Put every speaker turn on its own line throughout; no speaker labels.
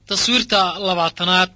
taswiirta labaatanaad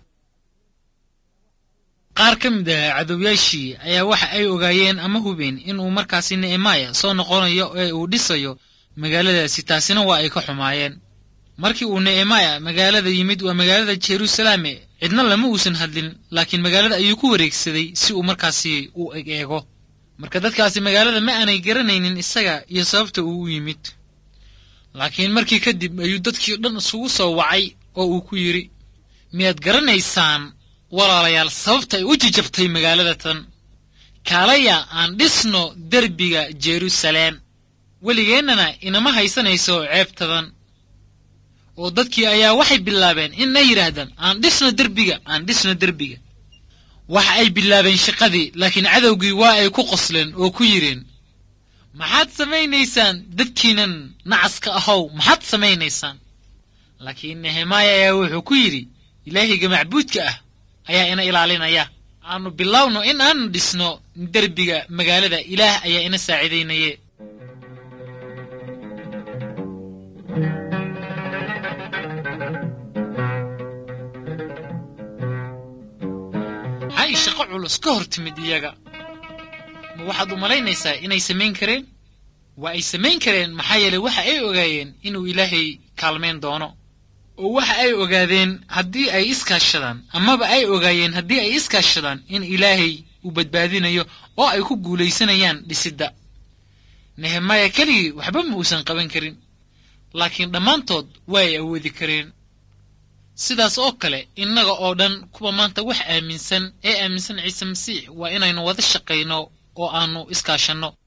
qaar ka mid ah cadowyaashii ayaa waxa ay ogaayeen ama hubeen inuu markaasi nehemaya soo noqonayo ee uu dhisayo magaaladaasi taasina waa ay ka xumaayeen markii uu nehemaya magaalada yimid waa magaalada jeruusalaame cidna lama uusan hadlin laakiin magaalada ayuu ku wareegsaday si uu markaasi u eg eego marka dadkaasi magaalada ma aanay garanaynin isaga iyo sababta uu u yimid laakiin markii kadib ayuu dadkii dhan isugu soo wacay oo uu ku yidhi miyaad garanaysaan walaalayaal sababta ay u jijabtay magaalada tan kaalaya aan dhisno derbiga jeruusaleem weligeennana inama haysanayso ceebtadan oo dadkii ayaa waxay bilaabeen inay yidhaahdaan aan dhisno derbiga aan dhisno derbiga waxa ay bilaabeen shaqadii laakiin cadowgii waa ay ku qosleen oo ku yidheen maxaad samaynaysaan dadkiinan nacaska ahow maxaad samaynaysaan laakiin nehemaya ayaa wuxuu ku yidhi ilaahiga macbuudka ah ayaa ina ilaalinaya aanu bilowno in aanu dhisno derbiga magaalada ilaah ayaa ina saacidaynaye maxay shaqo culus ka hor timid iyaga ma waxaad u malaynaysaa inay samayn kareen waa ay samayn kareen maxaa yeelay waxa ay ogaayeen inuu ilaahay kaalmayn doono oo waxa ay ogaadeen haddii ay iskaashadaan amaba ay ogaayeen haddii ay iskaashadaan in ilaahay uu badbaadinayo oo ay ku guulaysanayaan dhisidda nehemaya keligii waxba ma uusan qaban karin laakiin dhammaantood waa ay awoodi kareen sidaas oo kale innaga oo dhan kuwa maanta wax aaminsan ee aaminsan ciise masiix waa inaynu wada shaqayno oo aannu iskaashanno